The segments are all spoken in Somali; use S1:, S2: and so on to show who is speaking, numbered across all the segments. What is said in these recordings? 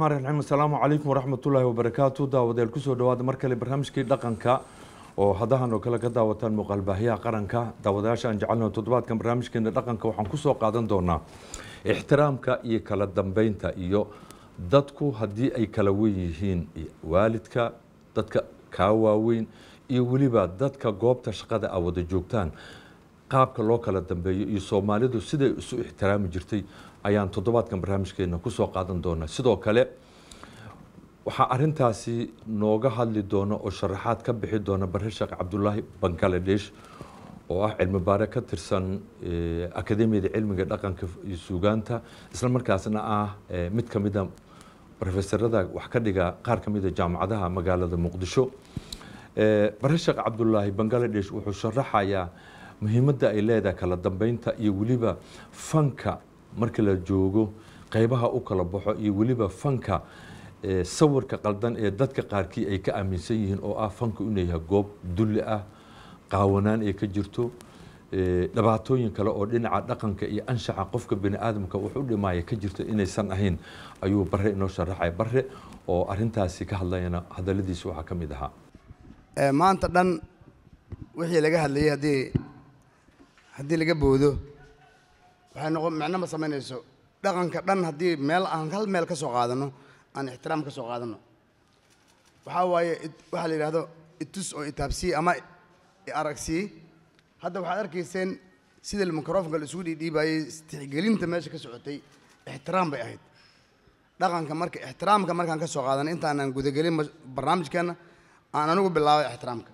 S1: raxmaan raxiim asalaamu calaykum waraxmatullaahi wabarakaatu daawadayaal kusoo dhawaada mar kale barnaamijkii dhaqanka oo hadahan oo kale ka daawataan muuqaalbaahiyaha qaranka daawadayaasha aan jecelnaho toddobaadkan barnaamijkeena dhaqanka waxaan kusoo qaadan doonaa ixtiraamka iyo kala dambeynta iyo dadku haddii ay kala wen yihiin waalidka dadka kaa waaweyn iyo weliba dadka goobta shaqada a wada joogtaan qaabka loo kala dambeeyo iyo soomaalidu siday isu ixtiraami jirtay ayaan toddobaadkan barnaamijkeena kusoo qaadan doonaa sidoo kale waxaa arintaasi nooga hadli doona oo sharaxaad ka bixi doona bare sheekh cabdulaahi bangaladesh oo ah cilmi baare ka tirsan akademiyada cilmiga dhaqanka iyo suugaanta isla markaasna ah mid ka mida rofesorada wax ka dhiga qaar ka mida jaamacadaha magaalada muqdisho bare sheekh cabdulaahi bangaladesh wuxuu sharaxayaa muhiimadda ay leedahay kala dambeynta iyo weliba fanka marka la joogo qeybaha u kala baxo iyo weliba fanka sawirka qaldan ee dadka qaarkii ay ka aaminsan yihiin oo ah fanku inuu yahay goob dulli ah qaawanaan ay ka jirto dhibaatooyin kale oo dhinaca dhaqanka iyo anshaxa qofka bini aadamka wax u dhimaaya ka jirta inaysan ahayn ayuu bare inoo sharaxaya bare oo arintaasi ka hadlayana hadaladiisa waxaa ka mid ahaa
S2: maanta dhan wixii laga hadlayay haddii haddii laga boodo waxay noqon macno ma samaynayso dhaqanka dhan haddii meel aan hal meel ka soo qaadano aan ixtiraam ka soo qaadano waxaa waaye waxaa la yidhahdo itus oo itaabsii ama aragsii hadda waxaad arkayseen sida microfonka la isugu dhiidhiibayey tixgelinta meesha ka socotay ixtiraam bay ahayd dhaqanka marka ixtiraamka markaan ka soo qaadanay intaanan gudagelin barnaamijkeenna aan anigu bilaabay ixtiraamka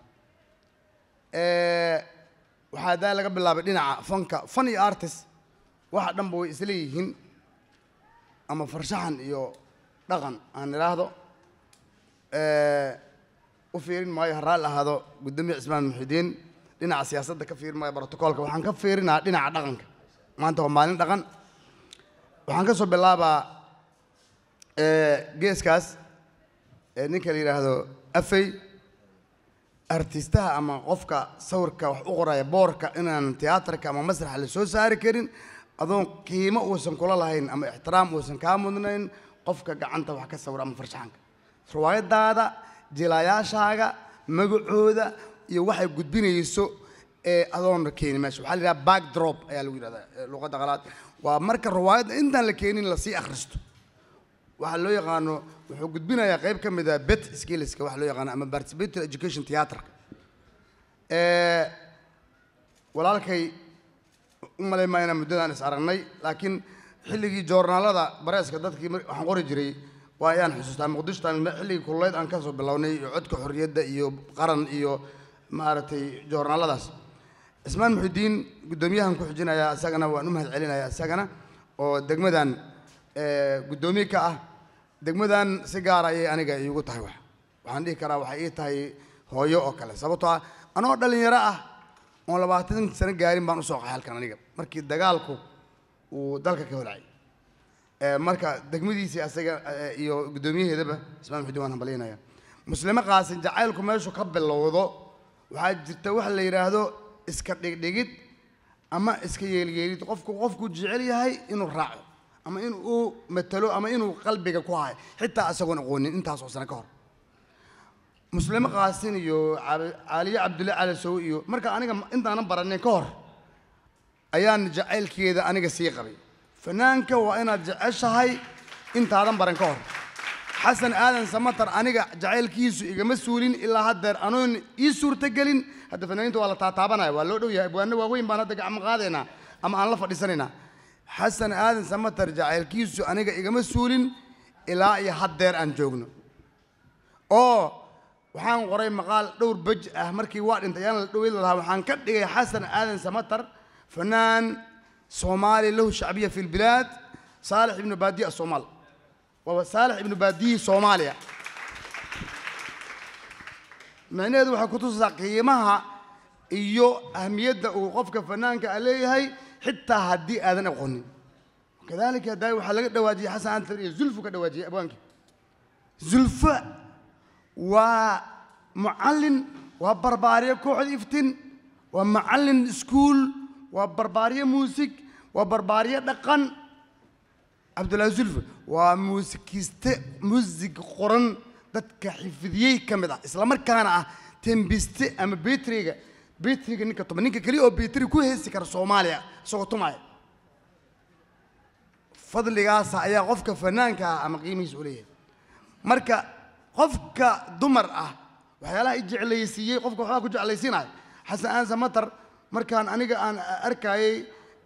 S2: waxaa daa laga bilaabay dhinaca fanka fan iyo artist waxa dhanba way isla yihiin ama farshaxan iyo dhaqan aan idhaahdo u fiirin maayo ha raalli ahaado guddoomiye cismaan muxidiin dhinaca siyaasadda ka fiirin maayo brotocoolka waxaan ka fiirinaa dhinaca dhaqanka maanta waa maalin dhaqan waxaan ka soo bilaabaa geeskaas ninka la yidhaahdo afey artistaha ama qofka sawirka wax u qoraya boorka inaan tiyaatarka ama masraxa la soo saari karin adoon qiimo uusan kula lahayn ama ixtiraam uusan kaa mudnayn qofka gacanta wax ka sawira ama farshaxanka riwaayadaada jilaayaashaaga magacooda iyo waxay gudbinayso ee adoon keeni meesha waxaa la yidhaha back drop ayaa lagu yidhahdaa luqadda qalaad waa marka riwaayadda intaan la keenin lasii akhristo waxaa loo yaqaano wuxuu gudbinayaa qayb ka mid a bet skillska waxa loo yaqaano ama participatory education theatreka walaalkay u malay maa inaan muddadan is aragnay laakiin xilligii joornaalada bareeska dadkii waxaan qori jiray waa ayaan xusuustaa muqdishtan xilligii kululeyd aan kasoo bilownay iyo codka xorriyadda iyo qaran iyo maaragtay joornaaladaas cismaan muxidiin guddoomiyahan ku xijinayaa isagana waan u mahad celinayaa isagana oo degmadan guddoomiye ka ah degmadan si gaara ayay aniga iigu tahay wax waxaan dhihi karaa waxay ii tahay hooyo oo kale sababtoo ah anoo dhallinyaro ah oon labaatan sano gaarin baan usoo qaxay halkan aniga markii dagaalku uu dalka ka holacay marka degmadiisii asaga iyo guddoomiyaheedaba ismaan muxudiin waan hambalyaynaya muslimo qaasin jacaylku meeshu ka bilowdo waxaa jirta waxa la yidhaahdo iska dhigdhigid ama iska yeelyeelid qofku qofku jecel yahay inuu raaco ama in uu matalo ama inuu qalbiga ku hayo xitaa isagoon aqoonin intaas oo sano ka hor muslimo qaasin iyo caaliye cabdulle calasow iyo marka aniga intaanan baranin ka hor ayaan jacaylkeeda aniga sii qabay fanaanka waa inaad jeceshahay intaadan baran ka hor xasan aadan samatar aniga jacaylkiisu igama suulin ilaa haddeer anoon ii suurtagelin hadda fanaaniinta waa la taataabanaya waa loo dhow yahay abwaano waaweyn baan hadda gacmo qaadaynaa ama aan la fadhiisanaynaa xasan aadan samatar jacaylkiisu aniga igama suulin ilaa iyo haddeer aan joogno oo waxaan qoray maqaal dhowr bej ah markii waa dhintay ayaan la dhowey lahaa waxaan ka dhigay xasan aadan samatar fanaan soomaali lahu shacbiya fi lbilaad saalix ibnu baadiya asoomaal waa saalix ibnu baadiyi soomaaliya micnaheedu waxay kutusaysaa qiimaha iyo ahmiyadda uu qofka fanaanka a leeyahay xitaa haddii aadan aqoonin kadalika da waxaa laga dhawaajiyey xasan antar iyo zulfu ka dhawaajiyey abwaankii zulfo waa mucallin waa barbaariye kooxda iftin waa macallin iskuul waa barbaariye muusig waa barbaariye dhaqan cabdullaahi sulfa waa muusikiste muusig qoran dadka xifdiyey ka mid ah islamarkaana ah tembiste ama betriga betriga ninka tuma ninka keliya oo betri ku heesi kara soomaaliya isagoo tumaya fadligaasa ayaa qofka fanaanka ah ama qiimihiisa u leeyahay marka qofka dumar ah waxyaalaha i jeclaysiiyey qofka waxbaa ku jeclaysiinaya xasan aansa matar markaan aniga aan arkayey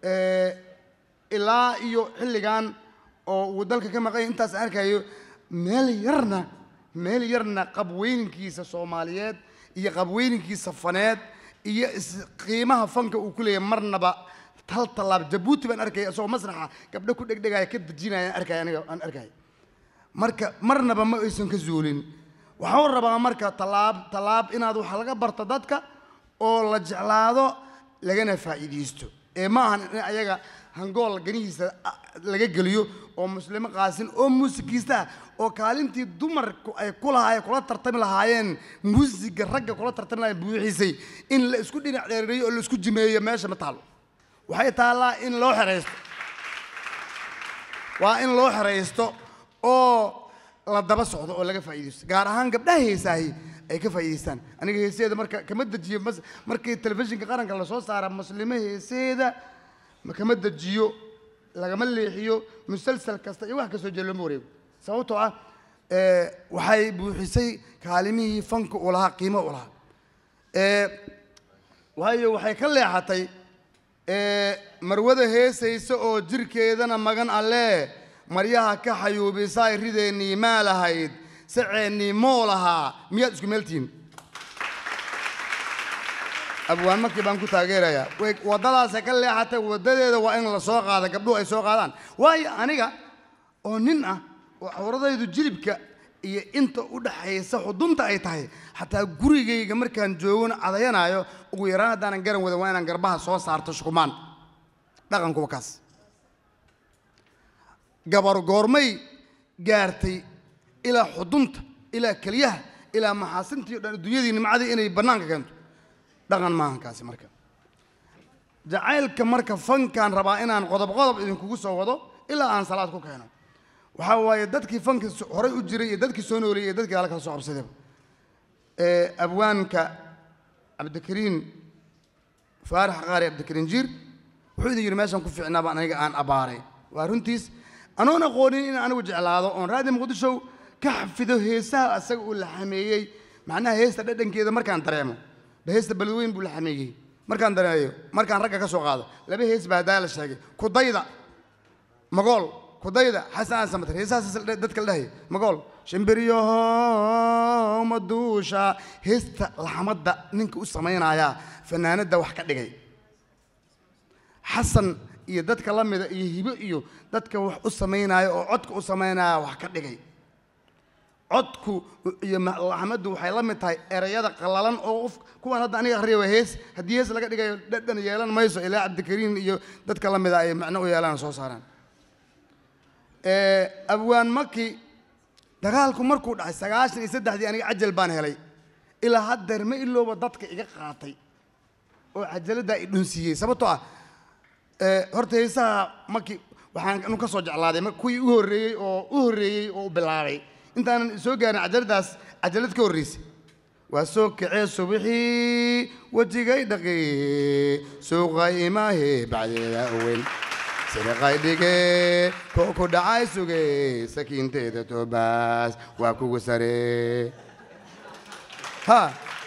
S2: ilaa iyo xilligan oo uu dalka ka maqanya intaas aan arkayo meel yarna meel yarna qabweyninkiisa soomaaliyeed iyo qabweyninkiisa faneed iyo qiimaha fanka uu ku leeyahay marnaba hal tallaab jabuuti baan arkaya isagoo masraxa gabdho ku dhegdhegaya ka dejinaya aan arkaya aniga aan arkaya marka marnaba ma aysan ka zuulin waxaan rabaa marka tallaab tallaab inaad wax laga barto dadka oo la jeclaado lagana faa'iidaysto ee ma ahan in ayaga hangool ganihiisa laga geliyo oo muslimo qaasin oo muusikiista ah oo kaalintii dumarku ay ku lahaayeen kula tartami lahaayeen muusiga ragga kula tartami lahaayeen buuxiisay in la isku dhinac dheereeyo oo la isku jimeeyo meesha ma taalo waxay taallaa in loo xeraysto waa in loo xeraysto oo la daba socdo oo laga faa'iidaysto gaar ahaan gabdhaha heesaahi ay ka faa'iidaystaan aniga heeseeda marka kama dejiyo mas- markii telefishinka qaranka lasoo saara muslimo heeseeda ma kama dejiyo lagama leexiyo musalsal kasta iyo wax kastoo jee looma wareego sababtoo ah eh, waxay buuxisay kaalimihii fanka u lahaa qiimo u lahaa Eh, waayo waxay ka leexatay eh, marwada heesaysa oo jirkeedana magan alle maryaha ka xayuubisaay rideennii maa lahayd saceennii moo lahaa miyaad isku meeltihiin abwaan markii baan ku taageerayaa way waddadaasay ka leexatay waddadeeda waa in la soo qaada gabdhuhu ay soo qaadaan waayo aniga oo nin ah oo cawradaydu jilibka iyo inta u dhaxaysa xudunta ay tahay xataa gurigayga markaan joogona cadayanaayo ugu yaraan haddaanan garan wadan waa inaan garbaha soo saarto shukumaan dhaqankuwa kaas gabar goormay gaartay ilaa xudunta ilaa keliyaha ilaa maxaasintii o dhan adduunyadii nimcadii inay bannaanka keento dhaqan maahan kaasi marka jacaylka marka fankaan rabaa inaan qodob qodob idinkugu soo wado ilaa aan salaad ku keeno waxaa waaye dadkii fanka so- horay u jiray iyo dadkii soo nooleeyey iyo dadkii ala kala soo qabsadayba ee abwaanka cabdikariin faarax qaari cabdikariin jiir wuxuu idin yidhi meeshaan ku fiicnaa baan aniga aan abbaaray waa runtiis anoon aqoonin in anigu jeclaado oon raadi muqdishow ka xafido heesaha asaga uu la xameeyey macnaha heesta dhadhankeeda markaan dareemo ba heesta balweyn buu la xameeyey markaan dareeyo markaan ragga ka soo qaado laba hees baa haddaa la sheegay kudayda magool kudayda xasan aan samatar heesahaas dadka la dhahaya magool shimbiryaho maduusha heesta laxamadda ninka u samaynayaa fanaanadda wax ka dhigay xasan iyo dadka la mida iyo hibo iyo dadka wax u samaynaya oo codka u samaynaya wax ka dhigay codku iyo ma- laxmaddu waxay la mid tahay erayada qallalan oo qof kuwan hadda aniga akhriya waa hees haddii hees laga dhigayo dhadhan yeelan mayso ilaa cabdikariin iyo dadka la mida ay macno u yeelaan soo saaraan Eh, abwaan maki dagaalku markuu dhacay sagaashan iyo saddexdii aniga cajal baan helay ilaa haddeer ma ilooba dadka iga qaatay oo cajaladdaa i dhunsiiyey sababtoo ah eh, horta heesaha maki waxaan anu ka soo jeclaaday ma- kuwii u horreeyey oo u horreeyey oo u bilaabay intaanan soo gaarin cajaladaas cajalad ka horreysay waa soo kacee subixii wejigay dhaqi suuqa imaahe bacdeeda owen siriqay dhige koo ku dhacay suge sakiinteeda toobaas waa kugu sare ha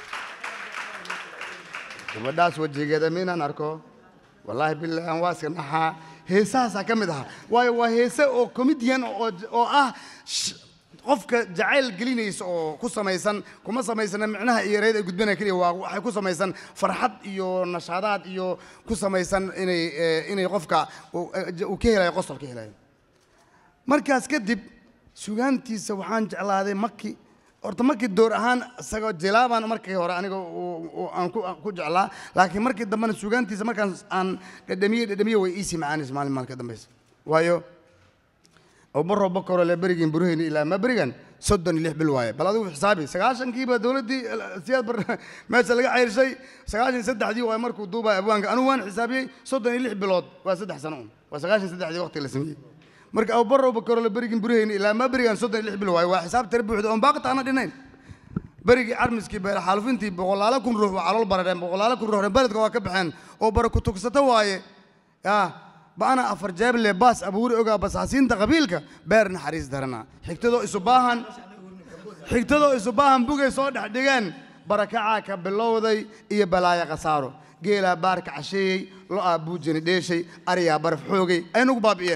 S2: gabadhaas wejigeeda miinaan arko wallaahi billahi aan waa iska naxaa heesahaasaa ka mid ahaa waayo waa heese oo comedian oo oo ah sh- qofka jacayl gelinaysa oo ku samaysan kuma samaysana micnaha iyo erayada ay gudbinaya keliya waa waxay ku samaysan farxad iyo nashaadaad iyo ku samaysan inay eh, inay qofka uu eh, uu ka helayo qosol ka helayo markaas kadib sugaantiisa waxaan jeclaaday maki horta markii door ahaan isagoo jilaabaan markii hore aniga uu- uu- aan ku aan ku jeclaa laakiin markii dambena sugaantiisa markaan aan dhadhamiye dhadhamiye way iisii macaanaysa maalin maalin ka dambaysa waayo abubaro bakoro le berigiin burheyni ilaa ma berigan soddon iyo lix bil waaye bal adigu xisaabi sagaashankiiba dowladdii siyaad bar meesha laga ceyrshay sagaashan iyo saddexdii waaye markuu duubaya abwaanka anigu waan xisaabiyey soddon iyo lix bilood waa saddex sano un waa sagaashan iyo saddexdii waqti la sameeyey marka abubarowba korole berigin burihayni ilaa maa berigaan soddon iyo lix bil waayo waa xisaab tira buuxda oon baaqita ana dhinayn berigii carmiskii beer xaalufintii boqolaalo kun ruux waa calool baradheen boqolaalo kun ruux beledka waa ka baxeen oo bara ku tugsata waaye ya ba'ana afar jeeble baas abuuri ogaa basaasiinta qabiilka beer naxariis darana xigtadoo isu baahan xigtadoo isu baahan bugay soo dhex dhigeen barakacaa ka bilowday iyo balaaya khasaaro geelaa baarka casheeyey lo'aa buujani dheeshay ariyaa baraf xoogay ay nagu baabi'iyeen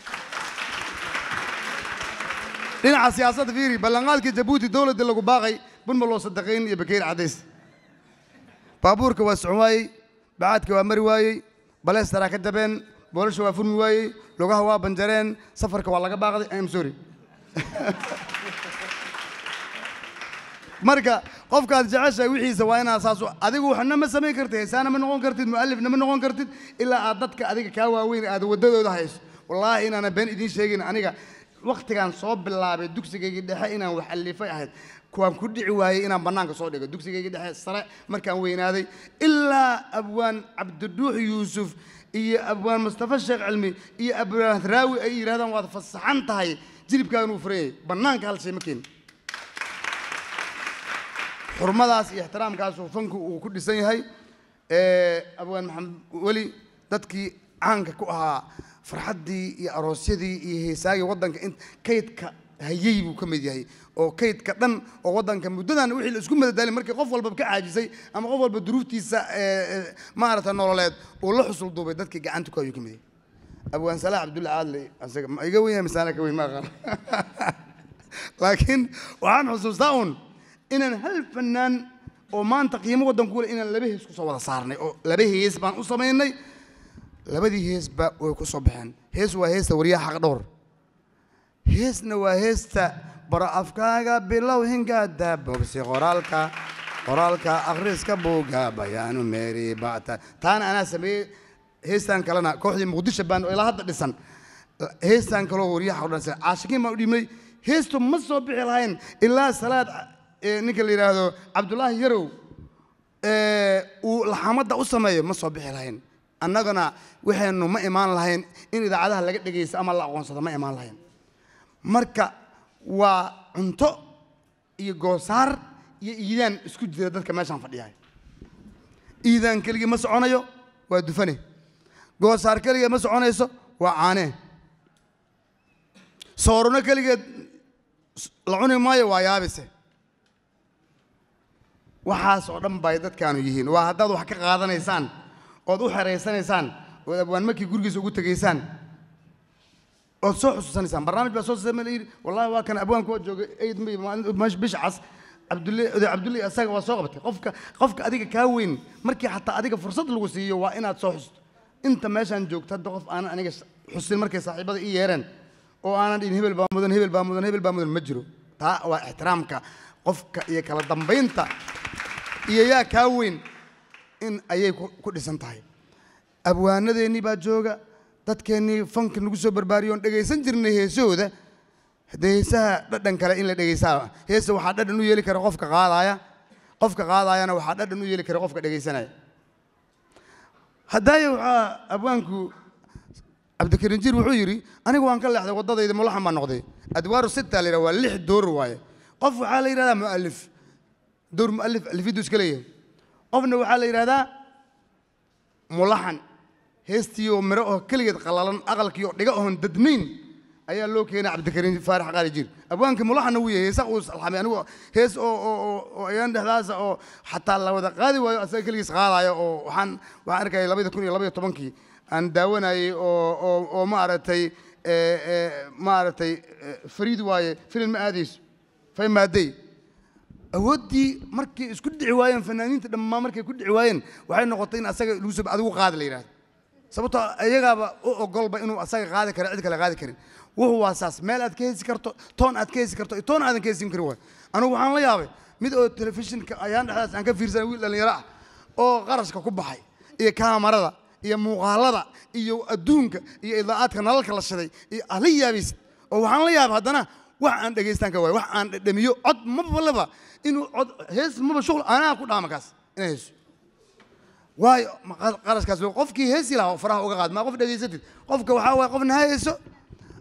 S2: dhinaca siyaasadda fiiri ballanqaadkii jabuuti dowladda lagu baaqay bunma loo sadaqayn iyo bakeyr cadays baabuurka waa socon waayey bacaadka waa mari waayey baleestaraa ka jabeen boolasha waa furmi waayey lugaha waa banjareen safarka waa laga baaqday im sorry marka qofkaad jeceshahay wixiisa waa inaad saas u- adigu waxna ma samayn kartid heesaana ma noqon kartid mu'alifna ma noqon kartid ilaa aad dadka adiga kaa waaweyn aad waddadooda hayso wallaahi inaana been idiin sheegin aniga wakhtigaan soo bilaabay dugsigaygii dhexe inaan wax alifay ahayd kuwaan ku dhici waayey inaan bannaanka soo dhigo dugsigaygii dhexe sare markaan weynaaday ilaa abwaan cabdiduux yuusuf iyo abwaan mustafa sheekh cilmi iyo abwaan raawi ay yidhahdaan waad fasaxan tahay jilibkaagan uu furayay bannaanka hal shay ma keenin xurmadaas iyo ixtiraamkaasuu fanku uu ku dhisan yahay Eh, abwaan maxamed weli dadkii caanka ku ahaa farxaddii iyo aroosyadii iyo heesaagii waddanka in kaydka hayey buu ka mid yahay oo kaydka dhan oo waddanka muddadan wixii la isku madadaalin markii qof walba ka caajisay ama qof walba duruuftiisa eh, eh, maaragta nololeed uu la xusul duubay dadkii gacanta ku ayuu ka mid yahay abwaan salaax cabdulla caadli asaga ma iga weyn yahay misaana ka weyn ma aqaan laakiin waxaan xusuustaa un inaan hal fanaan oo maanta qiimo waddan ku leh inaan laba hees kusoo wada saarnay oo laba hees baan u samaynay labadii heesba way ku soo baxeen hees waa heesta waryaha xaq dhowr heesna waa heesta baro afkaaga bilow hingaada bogsi qoraalka qoraalka akhriska buuga bayaanu meeri bata taana anaa sameeyey heestan kalena kooxdii muqdisho baan oo ilaa hadda dhisan heestan kaloo waryaha xaq dhowr caashikiin baan u dhiibnay heestu ma soo bixi lahayn ilaa salaad eh, ninka la yidhaahdo cabdulaahi yarow ee, uu laxamadda u sameeyo ma soo bixi lahayn annagana waxaynu ma imaan lahayn in idaacadaha laga dhegaysto ama la aqoonsado ma imaan lahayn marka waa cunto iyo goosaar iyo iidaan isku jira dadka meeshaan fadhiyahay iidaan keligii ma soconayo waa dufane goosaar keligeed ma soconayso waa caanee soorono keligeed la cuni maayo waa yaabise waxaas oo dhan bay dadkaanu yihiin waa haddaad wax ka qaadanaysaan ood u xeraysanaysaan ood abwaan markii gurigiisa ugu tegaysaan ood soo xusuusanaysaan barnaamij baa soo samey yidhi wallahi waa kan abwaanku waa joogay eid may maalin bisha cas cabdulle oday cabdulle asaga waa soo qabatay qofka qofka adiga kaa weyn markii xataa adiga fursad lagu siiyo waa inaad soo xusto inta meeshaan joogto hadda qof aanan aniga xusin markay saaxiibada ii yeereen oo aanan dhihin hebel baa mudan hebel baa mudan hebel baa mudan ma jiro taa waa ixtiraamka qofka iyo kala dambaynta iyo yaa kaa weyn in ayay ku ku dhisan tahay abwaanadeennii baa jooga dadkeennii fanka nagu soo barbaariyo oon dhegaysan jirnay heesahooda haddee heesaha dhadhan kale in la dhegaysaa heesa waxaa dhadhan u yeeli kara qofka qaadaaya qofka qaadaayana waxaa dhadhan u yeeli kara qofka dhegaysanaya haddaaye waxaa abwaanku cabdikariin jiir wuxuu yidhi anigu waan ka leexday waddadayda mulaxan baan noqday adwaaru sita la yidhaha waa lix door waaye qof waxaa la yidhahdaa mu'alif door mu'alif alifiddu iska leeyahay qofna waxaa la yidhahdaa mulaxan heestii oo miro oo keligeed qallalan aqalkii oo dhiga oon dadnayn ayaa loo keenay cabdikariin faarax qaali jiir abwaankii mulaxanna wuu yahay heesa uu salxamay anigu hees oo oo oo oo ayaan dhexdaasa oo xataa la wada qaadi waayo asaga keligiis qaadaayo oo waxaan waxaan arkayay labada kun iyo labaiyo tobankii aan daawanayay oo oo oo maaragtay ee ee maaragtay ee, fariid waaye filin ma aadayso fay maadey awooddii markay isku dhici waayeen fanaaniinta dhammaan markay ku dhici waayeen waxay noqotay in asaga lagu soo adigu qaadi la yidhahdo sababtoo iyagaaba u ogolba inuu asaga qaadi karo cid kale qaadi karin wuxuu waa saas meel aad ka hesi karto toon aad ka hesi karto iyo toon aadan ka hesin karin waay anigu waxaan la yaabay mid oo telefishinka ayaan dhexdaas aan ka fiirsanay wiil dhallinyaro ah oo qarashka ku baxay iyo kaamarada iyo muuqaalada iyo adduunka iyo idaacadka nalalka la shiday iyo aad la yaabaysid oo waxaan la yaabay haddana wax aan dhegaystaan ka waay wax aan dhadhamiyo cod maba laba inuu cod hees maba shuqul anaa ku dhaama kaas inay heeso waayo ma qa- qarashkaas loo- qofkii heesi lahaa oo faraha uga qaad maa qof dhegaysatid qofka waxaa waaya qofna ha heeso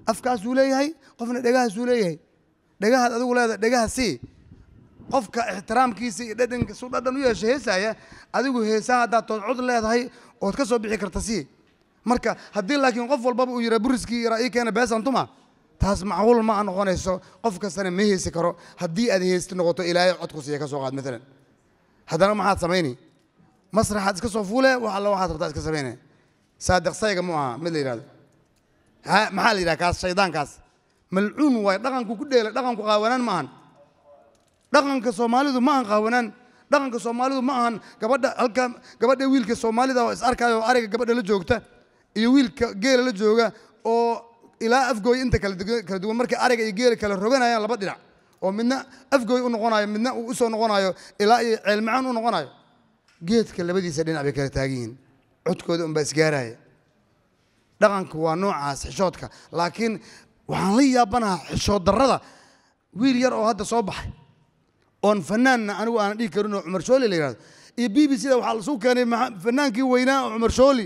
S2: afkaasuu leeyahay qofna dhegahaasuu leeyahay dhegahaad adigu leedahay dhegaha sii qofka ixtiraamkiisa iyo dhadhanka su dhadhan u yeesha heesaaya adigu heesaha haddaad toodcod leedahay ood ka soo bixi karta sii marka haddii laakiin qof walbaba uu yidhaa buriskii yaraa ii keena beesantuma taas macquul ma a noqonayso qof kastana ma heesi karo haddii aad heesti noqoto ilaahay cod ku siiya ka soo qaad maalan haddana maxaad samayni masraxaad iska soo fuule wax alla waxaad rabtaa iska samayne saadiq sayga mu aha mid la yidhahdo ha maxaa la yidhaha kaas shaydaankaas malcuun waaye dhaqanku ku dheelay dhaqanku qaawanaan ma ahan dhaqanka soomaalidu ma ahan qaawanaan dhaqanka soomaalidu ma ahan gabadha halka gabadha wiilka soomaalida oo is arkaayo oo ariga gabadha la joogta iyo wiilka geela la jooga oo ilaa afgooy inta kala dugan- kala duwan markay ariga iyo geela kala roganayaan laba dhinac oo midna afgooy u noqonayo midna uu usoo noqonayo ilaa iyo ceelmacaan u noqonayo geedka labadiisa dhinac bay kala taagan yihiin codkooda unbaa isgaaraya dhaqanka waa noocaas xishoodka laakiin waxaan la yaabanaha xishood darrada wiil yar oo hadda soo baxay oon fanaanna anigu aanan dhihi karin oo cumar shooli la yidhahdo iyo b b c da waxaa lasuu keenay maxa- fanaankii weynaa oo cumar shooli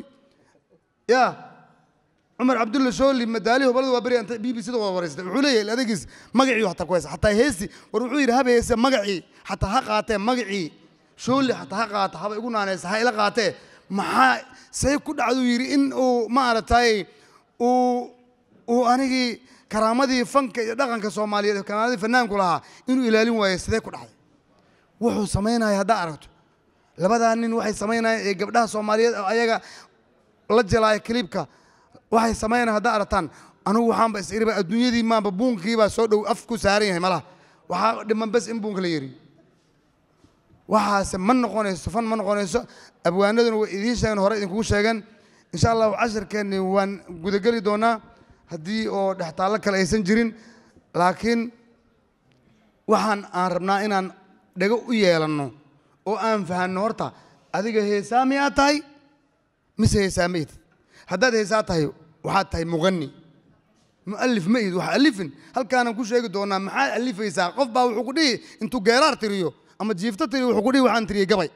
S2: ya cumar cabdulla shooli madaalihi hobalada waa beri inta b b c da wada wareystay wuxuu leeyahay adegiis magacii hataa ku haysa xataa heesi war wuxuu yidhi haba heese magacii xataa ha qaatee magacii shooli xataa ha qaata haba igu naanaysa ha ila qaatee maxaa say ku dhacduu yidhi in uu maaragtay uu uu anigii karaamadii fanka iyo dhaqanka soomaaliyeed karaamadii fanaanku lahaa inuu ilaalin waayo sidee ku dhacday wuxuu samaynaya haddaa aragto labadaa nin waxay samaynayaan ee gabdhaha soomaaliyeed oo ayaga la jelaaya kiliibka waxay samaynayaan haddaa aragtaan anigu waxaanba is iriba adduunyadii maanba buunkiibaa soo dhow af ku saaran yahay malaha waxaa dhiman bes in buunka la yeri waxaase ma noqonayso fan ma noqonayso abwaanaduna way idiin sheegeen hore idinkugu sheegeen insha allahu casharkeenni waan gudageli doonaa haddii oo dhextaallo kale aysan jirin laakiin waxaan aan rabnaa inaan dhego u yeelanno oo aan fahanno horta adiga heesaa miyaa tahay mise heesaa ma ihid haddaad heesaa tahay waxaad tahay muqani mu'alif ma ihid wax alifin halkaanan ku sheegi doonaa maxaad alifaysaa qof baa wuxuu ku dhihi intuu geeraar tiriyo ama jiifto tiriyo wuxuu ku dhihi waxaan tiriyey gabay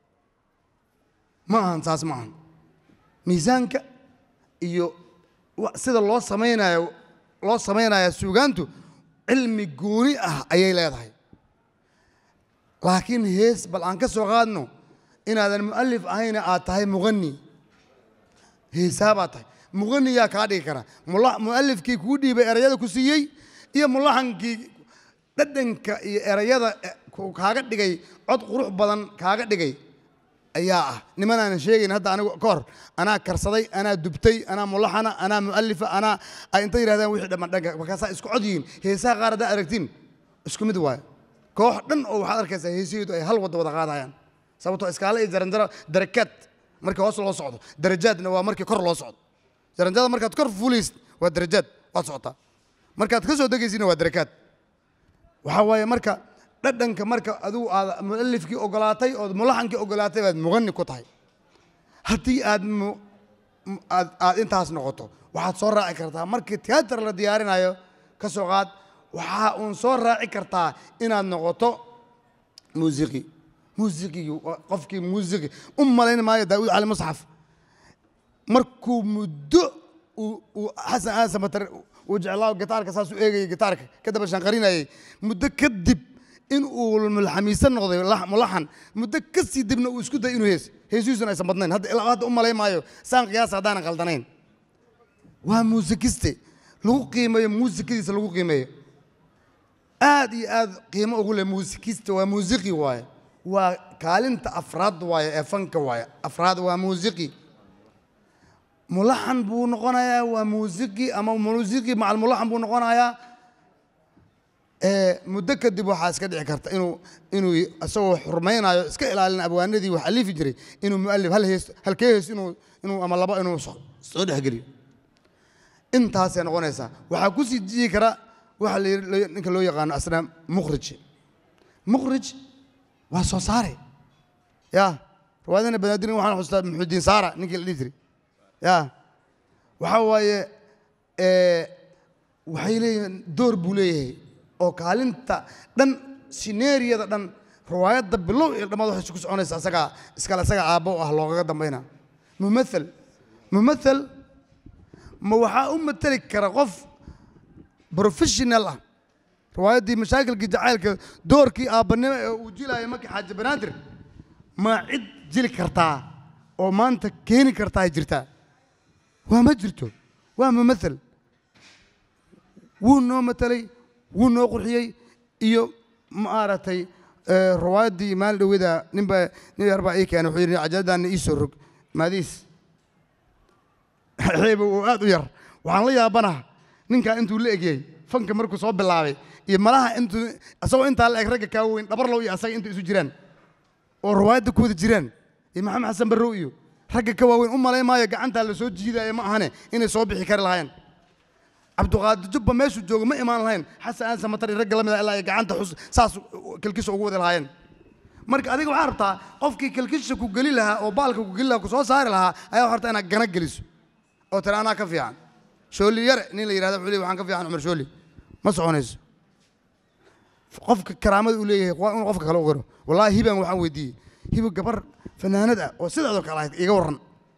S2: ma ahan saas ma ahan miisaanka iyo wa- sida loo samaynayo loo samaynaya suugaantu cilmi gooni ah ayay leedahay laakiin hees bal aan ka soo qaadno inaadan mu'alif ahayna aad tahay muqani heesaa baad tahay muqani yaa kaa dhigi kara mula- mu'alifkii kuu dhiibay erayada ku siiyey iyo mulaxankii dhadhanka iyo erayada eh, ku- kaaga dhigay cod qurux badan kaaga dhigay ayaa ah niman aanan sheegayn hadda anigu ka hor anaa karsaday anaa dubtay anaa mulaxana anaa mu'alifa anaa ay inta yidhahdaan wixii dhamman dhanka markaasaa isku cod yihiin heesaha qaar haddaa aragtiin isku mid waayo koox dhan oo waxaad arkaysaa heesaheedu ay hal wadda wada qaadayaan sababtoo iskaale iyo jaranjaro darakaad markii hoos loo socdo darajaadna waa markii kor loo socdo jaranjarada markaad kor fuulaysid waa darajaad waad socotaa markaad ka soo degaysidna waa darakaad waxaa waaye marka dhadhanka marka adigu aad mu'alifkii ogolaatay ood mulaxankii ogolaatay baad muqani ku tahay haddii aad mu- mu- aad aad intaas noqoto waxaad soo raaci kartaa markii tiyaatar la diyaarinayo ka soo qaad waxaa uun soo raaci kartaa inaad noqoto muusiqi muusiqigii waa qofkii muusiqi u malayn maayo daawud cali musxaf markuu muddo uu uu xasan aadan samatar uu jeclaa gitaarka saas u eegayay gitaarka ka daba shanqarinayay muddo kadib in uu mulxamiisan noqday lax- mulaxan muddo ka sii dibna uu isku day inuu hees heesihiisuna aysan badnayn hadda ilaa hadda u malayn maayo saan qiyaasa haddaanan qaldanayn waa muusikiste lagu qiimeeyo muusikadiisa lagu qiimeeyo aad iyo aad qiimo ugu leh muusikista waa muusiqi waaye waa kaalinta afraad waaye ee fanka waaye afraad waa muusiqi mulaxan buu noqonayaa waa muusiqi ama muusiqi macal mulaxan buu noqonayaa ee muddo kadib waxaa iska dhici karta inuu inuu isagoo xurmaynayo iska ilaalin abwaanadii wax alifi jiray inuu mualif hal hees halkee hees inuu inuu ama laba inuu so- soo dhexgeliyo intaasay noqonaysaa waxaa ku sii jiyi kara waxa la yidhi- loo- ninka loo yaqaano asna mukhrij mukhrij waa soo saare ya riwaayadana banaadina waxaan xustaa muxudiin saara ninkii la dhihi jiray ya waxaa waaye ee, waxay leeyihiin door buu leeyahay oo kaalinta dhan sineeriyada dhan riwaayadda bilow iyo dhammaad waxay isku soconaysa asagaa iskale asaga aabbo u ah loogaga dambayna mumathal mumathal ma waxaa u mateli kara qof professional ah riwaayaddii mashaakilkii jacaylka doorkii aabbanimo ee uu jilaaya markii xaaji banaadir ma cid jili kartaa oo maanta keeni kartaa ay jirtaa waa ma jirto waa mumathal wuu noo matelay wuu noo qurxiyey iyo maaragtay eh, riwaayaddii maalin dhowada ninba nin yar baa ii keenay wuxuu yidhi cajaladaana ii soo rog maadiis xeeba oo aad u yar waxaan la yaabanaha ninkaa intuu la egyay fanka markuu soo bilaabay iyo malaha intuu isagoo intaa la eg ragga kaa weyn dhabarlow iyo asaga inta isu jiraan oo riwaayadda ku wada jiraan iyo maxamed xasan barrow iyo ragga ka waaweyn u malay maayo gacantaa la soo jiidaya ma ahane inay soo bixi kari lahaayeen cabdiqaadir jubba meeshuu joogo ma imaan lahayn xasan aan samatar iyo ragga la mid ah ilaa ay gacanta xus saas kelkisha ugu wadi lahaayeen marka adiga waxaa rabtaa qofkii kelkisha ku geli lahaa oo baalka ku geli lahaa ku soo saari lahaa ayaa waxaa rabtaa inaad gana geliso oo tira anaa ka fiican shooli yare nin la yidhahda wuxuu leeyahay waxaan ka fiican cumar shooli ma soconayso qofka karaamada uu leeyahay waa inuu qofka kale u qiro wallaahi hiban waxaan weydiiyey hibo gabar fanaanad ah oo sidaadoo kale ahayd iga warran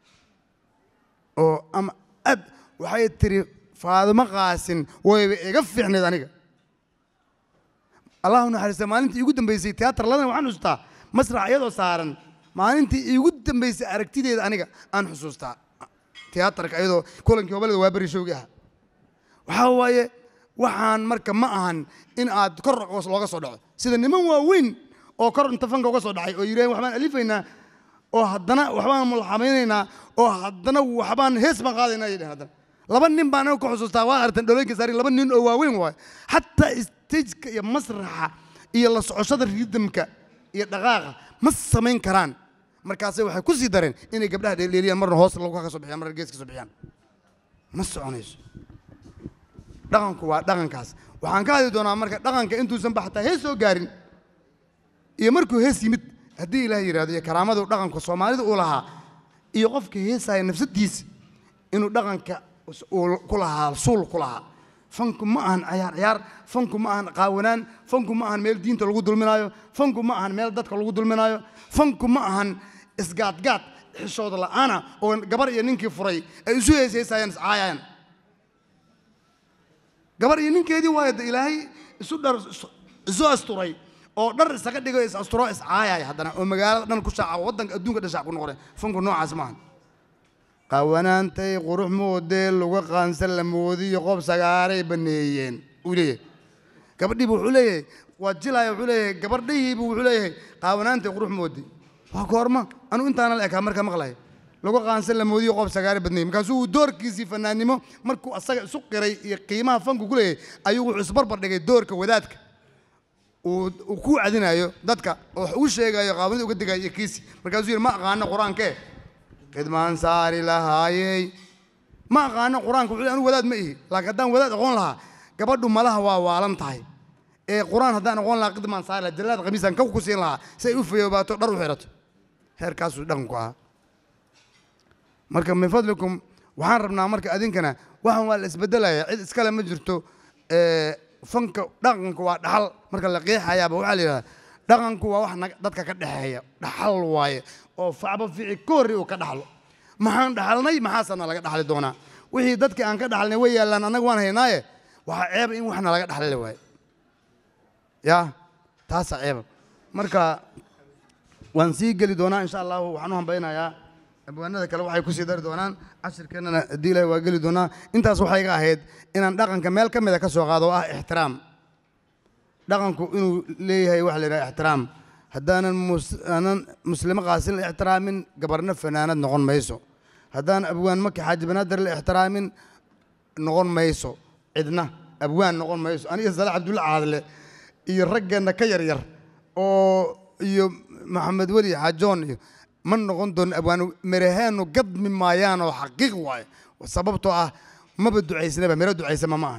S2: oo ama aad waxay tiri faadimo qaasin wayba iga fiicnayd aniga allahu naxariista maalintii iigu dambeysay tiyaatar ladan waxaan xusuustaa masrax iyadoo saaran maalintii iigu dambeysay aragtideeda aniga aan xusuustaa tiyaatarka iyadoo kulankii hobalada waa beri showgi ah waxaa waaye waxaan marka ma ahan in aad kor looga soo dhaco sida niman waaweyn oo kor inta fanka uga soo dhacay oo yidhaheen waxbaan alifaynaa oo haddana waxbaan mulxamaynaynaa oo haddana waxbaan hees baan qaadaynaa ay dhaheen haddana laba nin baan aniga ku xusuustaa waa aragteen dholooyinka saari laba nin oo waaweyn waaye xataa stageka iyo masraxa iyo la socoshada ridamka iyo dhaqaaqa ma samayn karaan markaasay waxay ku sii dareen inay gabdhaha dheeldheeliyaan marna hoos lagu ka soo bixiyaan marna gees ka soo bixiyaan ma soconayso dhaqanku waa dhaqankaas waxaan ka hadli doonaa marka dhaqanka intuusan ba xataa hees soo gaarin iyo markuu hees yimid haddii ilaah yidhahdo iyo karaamadu dhaqanka soomaalida uu lahaa iyo qofka heesaya nafsadiisa inuu dhaqanka uu ku lahaa suul ku lahaa fanku ma ahan cayaar ciyaar fanku ma ahan qaawanaan fanku ma ahan meel diinta lagu dulminaayo fanku ma ahan meel dadka lagu dulminaayo fanku ma ahan isgaadgaad xishooda la'aana oo gabar iyo ninkii furay ay isu heesheysayaan iscaayayaan gabar iyo ninkeedii waayo de ilaahay isu dhar isu asturay oo dhar isaga dhigo is asturo iscaayaya haddana oo magaalada dhan ku shaaca waddanka adduunka dhan shaac ku noqday fanku noocaas maahan qaawanaantay qurux moodee luga qaansan la moodiyo qob sagaaray baneeyeen uu leeyahay gabadhiibu wuxuu leeyahay waa jilaaya wuxuu leeyahay gabardhihiibu wuxuu leeyahay qaawanaantay qurux moodi waa goorma anu intaana la ekaa marka maqlaya lagu qaansan la moodiyo qob sagaare badneeyey markaasuu uu doorkiisii fanaannimo markuu asaga isu qiray iyo qiimaha fanku ku leeyahay ayuu wuxuu isbarbar dhigay doorka wadaadka uu uu ku cadinayo dadka oo wax uu sheegayo qaawanida uga digayo iyo kiisi markaasuu yidhi ma aqaano qur-aankee khidmaan saari lahaayey ma aqaano qur-aanka wuxuu anu wadaad ma ihi laakiin haddaan wadaad aqoon lahaa gabadhu malaha waa waalan tahay ee qur-aan haddaan aqoon lahaa khidmaan saari lahaa jallaad khamiisaan kaw ku siin lahaa si ay u fayoobaato dhar u xirato heerkaasuu dhaqanku ahaa marka min fadlikum waxaan rabnaa marka adinkana waxaan waa la isbedelaya cid iskale ma jirto fanka dhaqanku waa dhaxal marka la qeexayaaba waxaa la yidhahdaa dhaqanku waa wax naga- dadka ka dhexeeya dhaxal waaye oo facba fici ka horri uu ka dhaxlo maxaan dhaxalnay maxaasana laga dhaxli doonaa wixii dadkii aan ka dhaxalnay way yaallaan annaga waan haynaaye waxaa ceeba in waxna laga dhaxli waaye ya taasaa ceeba marka waan sii geli doonaa insha allahu waxaan u hambaynayaa abwaanada kale waxay kusii dari doonaan cashirkeennana haddii ilahi waa geli doonaa intaas waxay iga ahayd inaan dhaqanka meel ka mida ka soo qaado oo ah ixtiraam dhaqanku inuu leeyahay waxa la yidhaha ixtiraam haddaanan mus- aanan muslimo qaasin la ixtiraamin gabarna fanaanad noqon mayso haddaan abwaan maki xaaji banaadir la ixtiraamin noqon mayso cidna abwaan noqon mayso aniga sala cabdulla caadle iyo raggeenna ka yaryar oo iyo maxamed weli xaajoon iyo ma noqon doono abwaan miraheenu gadmi maayaan oo xaqiiq waaye sababtoo ah maba ducaysnaba miro ducaysama ma ahan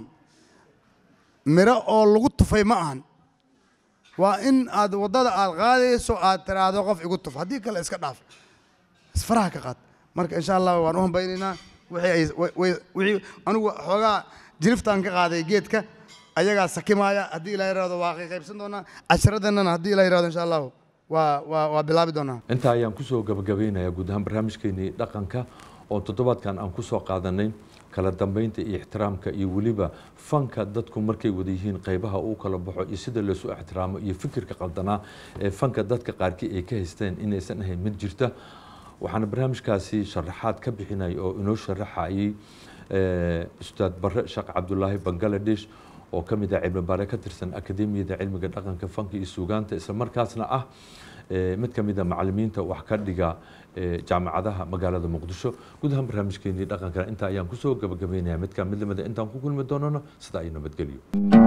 S2: miro oo lagu tufay ma ahan waa in aad waddada aad qaadayso aad tiraahdo qof igu tuf haddii kale iska dhaaf isfaraha ka qaad marka insha allah waan u hambaynaynaa wixii ay wa- way- wixii anigu xoogaa jiriftaan ka qaaday geedka ayagaa sakimaaya haddii ilaa yaraado waa qaybsan doonaa cashiradeenana haddii ilaa yaraado insha allahu waa waa waa bilaabi doonaa
S1: intaa ayaan kusoo gabagabeynayaa guud ahaan barnaamijkeenii dhaqanka oo toddobaadkan aan kusoo qaadanay kala dambeynta iyo ixtiraamka iyo weliba fanka dadku markay wada yihiin qeybaha uu kala baxo iyo sida loosu ixtiraamo iyo fikirka qaldanaa ee fanka dadka qaarkii ay ka haysteen inaysan ahayn mid jirta waxaana barnaamijkaasi sharaxaad ka bixinay oo inoo sharaxayay ustaad bare sheekh cabdulaahi bangaladesh oo ka mid ah cilmi baare ka tirsan akademiyada cilmiga dhaqanka fanka iyo suugaanta isla markaasna ah mid ka mid a macalimiinta wax ka dhiga jaamacadaha magaalada muqdisho guud ahaan barnaamijkeenii dhaqankana intaa ayaan kusoo gabagabeynaya mid ka mid lamida intaan ku kulmi doonano sida ay nabadgelyo